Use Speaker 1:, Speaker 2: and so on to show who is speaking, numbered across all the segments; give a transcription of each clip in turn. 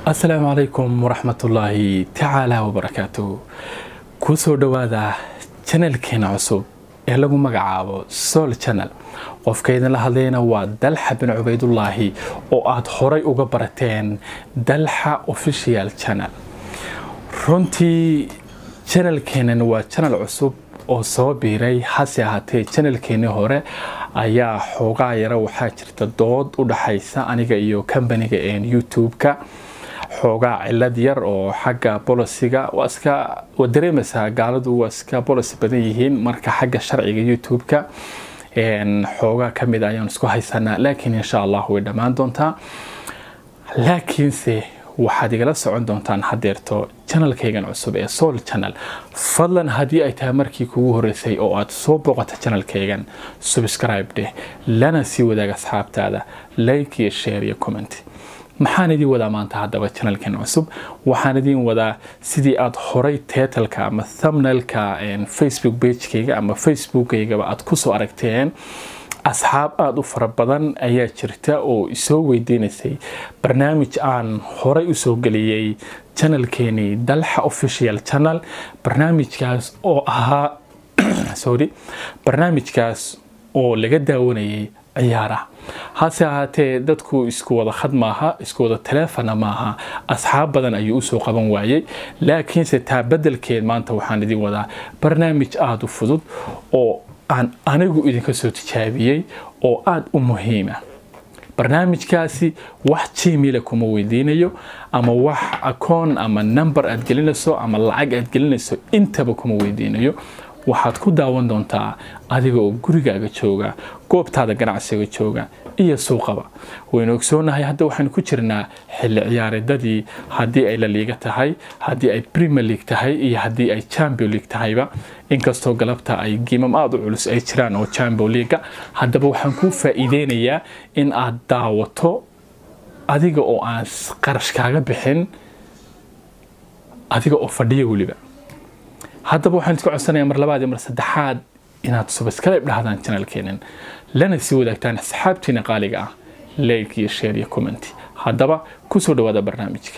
Speaker 1: asalaamu calaykum waraxmatullaahi tacaala wabarakaatu kusoo dhowaada janalkeena cusub ee lagu magacaabo sool janal qofka idinla hadlayna waa dalxa bin cubaydullaahi oo aad horay uga barateen dalxa official janal runtii janalkeenan waa janal cusub oo soo biiray hase ahaatee janalkeenii hore ayaa xoogaa yara waxaa jirta dood u dhaxaysa aniga iyo kambaniga youtube-ka xoogaa cilad yar oo xagga bolosiga waa iska waa dareemaysaa gaaladu waa iska bolosi badan yihiin marka xagga sharciga youtube-ka xoogaa ka mid ayaan isku haysanaa laakiin insha allah way dhammaan doontaa laakiinse waxaad igala socon doontaan hadeerto janalkaygan cusub ee soul channel fadlan haddii ay tahay markii kugu horeysay oo aad soo booqata janalkaygan subscribe dheh lana sii wadaag asxaabtaada like iyo share iyo comment maxaan idiin wadaa maanta haddaba janalkan cusub waxaan idiin wadaa sidii aad horay teetalka ama thumbnailka facebook bagekayga ama facebookaygaba aad kusoo aragteen asxaab aada u fara badan ayaa jirta oo isoo weydiinaysay barnaamij aan horay usoo geliyey janalkeenii dalxa official channel barnaamijkaas oo ahaa sorry barnaamijkaas oo laga daawanayay ciyaaraha hase ahaatee dadku isku wada khad maaha isku wada taleefona maaha asxaab badan ayuu usoo qaban waayey laakiinse taa bedelkeed maanta waxaan idin wadaa barnaamij aada u fudud oo aan anigu idinka soo tijaabiyey oo aada u muhiima barnaamijkaasi wax gmaila kuma weydiinayo ama wax akoon ama number aad gelinayso ama lacag aad gelinayso intaba kuma weydiinayo waxaad ku daawan doontaa adiga oo gurigaaga jooga goobtaada ganacsiga jooga iyo suuqaba waynu ogsoonahay hadda waxaynu ku jirnaa xilli ciyaareedadii haddii ay la liiga tahay haddii ay premier league tahay iyo haddii ay champion league tahayba inkastoo galabta ay giimam aada u culus ay jiraan oo champion leaga haddaba waxaan kuu faa'iideynayaa in aad daawato adiga oo aan qarash kaaga bixin adiga oo fadhiya weliba haddaba waxaan isku codsanayaa mar labaad iyo mar saddexaad inaad subscribe dhahdaan janalkeenan lana sii wadaagtaan asxaabtiina qaaliga ah like iyo share iyo comment haddaba kusoo dhawaada barnaamijka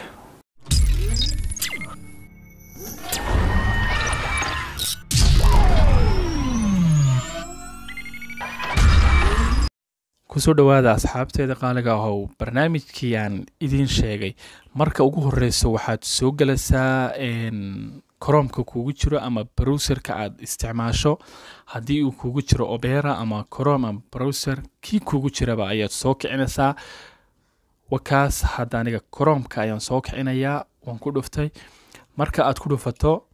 Speaker 1: kusoo dhawaada asxaabteeda qaaliga ahow barnaamijkii aan idiin sheegay marka ugu horeyso waxaad soo gelaysaa koromka kuugu jiro ama browserka aad isticmaasho haddii uu kuugu jiro obera ama corom ama browser kii kuugu jiraba ayaad soo kicinaysaa wakaas hadda aniga coromka ayaan soo kicinayaa waan ku dhuftay marka aad ku dhufato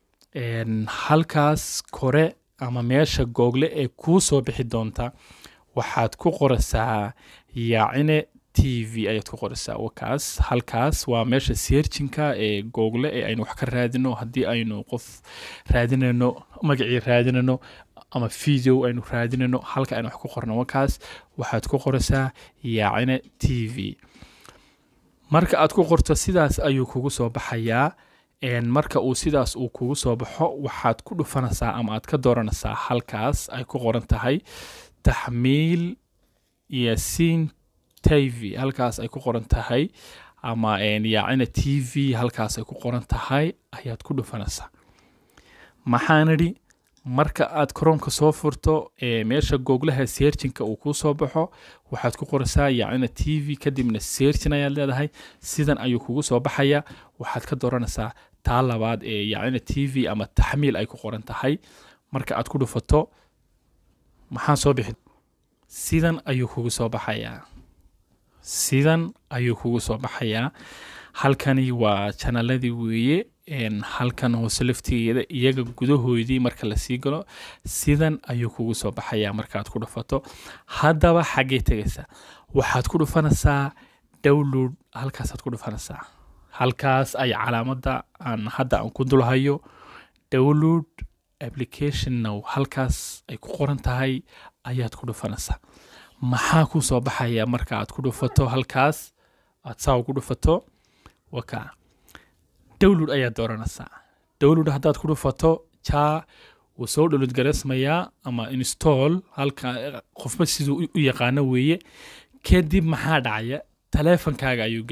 Speaker 1: halkaas kore ama meesha google ee kuu soo bixi doonta waxaad ku qoraysaa yaacine t v ayaad ku qoraysaa wakaas halkaas waa meesha seerjinka ee google ee aynu wax ka raadino haddii aynu qof raadinayno magacii raadinayno ama video aynu raadinayno halka aynu wax ku qorno wakaas waxaad ku qoraysaa yaacine t v marka aad ku qorto sidaas ayuu kugu soo baxayaa marka uu sidaas uu kugu soo baxo waxaad ku dhufanaysaa ama aad ka dooranaysaa halkaas ay ku qoran tahay taxmiil yaasiin t v halkaas ay ku qoran tahay ama yaacina t v halkaas ay ku qoran tahay ayaad ku dhufanaysaa maxaan idhi marka aad koroomka soo furto meesha googlaha seerjinka uu kuu soo baxo waxaad ku qoraysaa yaacina t v kadibna seerjin ayaad leedahay sidan ayuu kugu soo baxaya waxaad ka dooranaysaa taa labaad ee yaacina t v ama taxmiil ay ku qoran tahay marka aad ku dhufato maxaa soo bixi sidan ayuu kugu soo baxayaa sidan ayuu kugu soo baxayaa halkani waa janaladii weeye halkan hoose laftigeeda iyaga gudahoodii marka lasii galo sidan ayuu kugu soo baxayaa markaad ku dhufato haddaba xaggee tegaysaa waxaad ku dhufanaysaa dowlod halkaasaad ku dhufanaysaa halkaas ay calaamadda aan hadda aan ku dulhayo dowlod application now halkaas ay ku qoran tahay ayaad ku dhufanaysaa maxaa ku soo baxaya marka aad ku dhufato halkaas aad saa ugu dhufato waka dowlod ayaad dooranaysaa dowlod haddaad ku dhufato jaa wuu soo dholod garaysmayaa ama install halka qofba siduu u yaqaano weeye kadib maxaa dhacaya taleefankaaga ayuu gelaya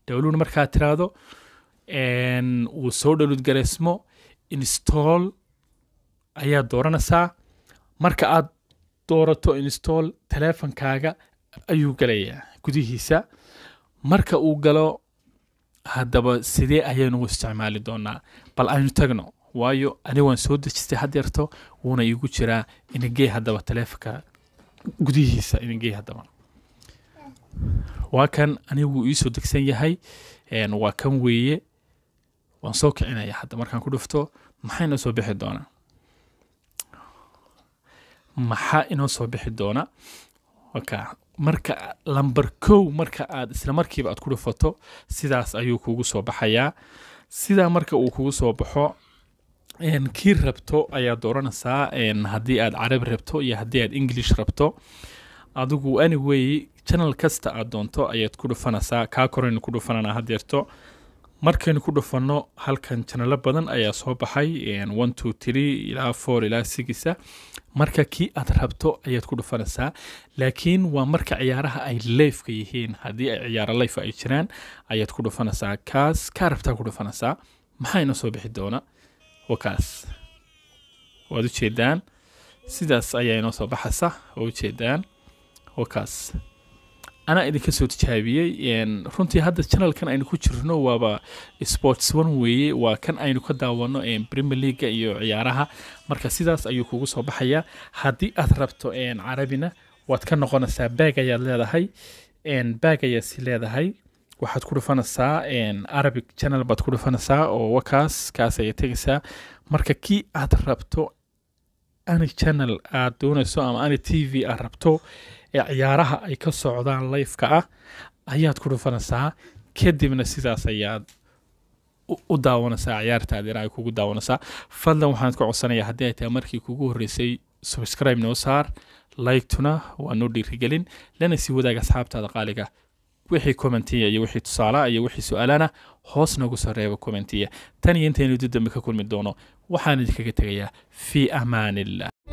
Speaker 1: download markaad tiraahdo een, uu soo download gareysmo install ayaad dooranaysaa marka aad doorato install teleefankaaga ayuu galayaa gudihiisa marka uu galo haddaba sidee ayaynu u isticmaali doonaa bal aynu tagno waayo aniga waan soo dejistay haddeerto wuuna iigu jiraa inagee haddaba teleefonka gudihiisa inagee haddaba waa kan anigu iisoo degsan yahay een, waa kan weeye waan soo kicinaya hadda markaan ku dhufto maxaa inoo soo bixi doonaa maxaa inoo soo bixi doona waka marka lamber kow marka aad isla markiiba aad ku dhufato sidaas ayuu kugu soo baxayaa sidaa marka uu kugu soo baxo een, kii rabto ayaad dooranaysaa een, haddii aad carabi rabto iyo haddii aad english rabto adigu anyway channel kasta aad doonto ayaad ku dhufanaysaa kaa koraynu ku dhufananaa haddeerto markaynu ku dhufanno halkan channelo badan ayaa soo baxay een, one two three ilaa four ilaa sigisa marka kii aad rabto ayaad ku dhufanaysaa laakiin waa marka ciyaaraha ay leefka yihiin haddii ay ciyaaro leef ay jiraan ayaad ku dhufanaysaa kaas kaa rabtaa ku dhufanaysaa maxaa inoo soo bixi doona waa kaas waad ujeedaan sidaas ayaa inoo soo baxaysa waa ujeedaan waa kaas anaa idinka soo tijaabiyey een, runtii hadda channelkan aynu ku jirno waaba sports one weeye waa kan aynu ka daawano een, premier leaga iyo ciyaaraha marka sidaas ayuu kugu soo baxayaa haddii aad rabto een, carabina waad ka noqonaysaa baag ayaad leedahay een, baag ayaad si leedahay waxaad ku dhufanaysaa een, arabic channel baad ku dhufanaysaa oo wakaas kaas ayay tegaysaa marka kii aad rabto ani channel aad doonayso ama ani t v aad rabto ee ciyaaraha ay ka socdaan lifeka ah ayaad ku dhufanaysaa kadibna sidaas ayaad u- u daawanaysaa ciyaartaadina ay kugu daawanaysaa fadlan waxaan ka codsanayaa haddii ay tahay markii kugu horreysay subscribe noo saar like-tuna waa noo dhiirigelin lana sii wadaaga asxaabtaada qaaliga wixii commentiya iyo wixii tusaalaha iyo wixii su-aalana hoos noogu soo reeba commentiya tan iyo intaynu dib dambe ka kulmi doono waxaan idinkaga tegayaa fii amaan illah